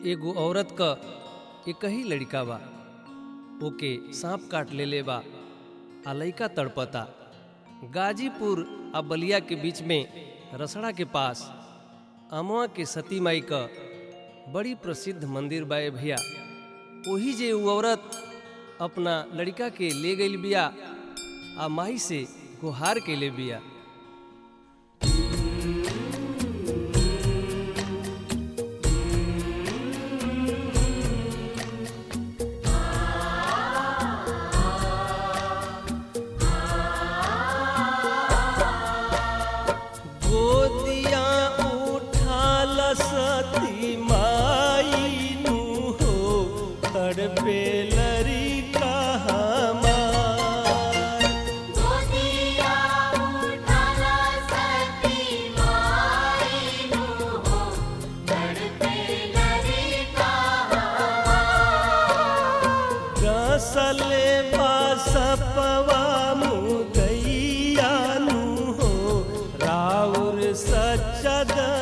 एगो औरत क एक ही लड़का बा ओके सांप काट लेले बा आ लइका तड़पता गाजीपुर आ बलिया के बीच में रसड़ा के पास अमवा के सती माई क बड़ी प्रसिद्ध मंदिर बा ए भैया ओही जे उ औरत अपना लड़का के ले गई बिया आ माई से गुहार के ले बिया गोदिया उठाल सती माई नु हो तड़पे लरी हमार गोदिया उठाला सती माईनु हो तड़पे लरिका रसले बासपवा मुदैया नु हो राउर सचद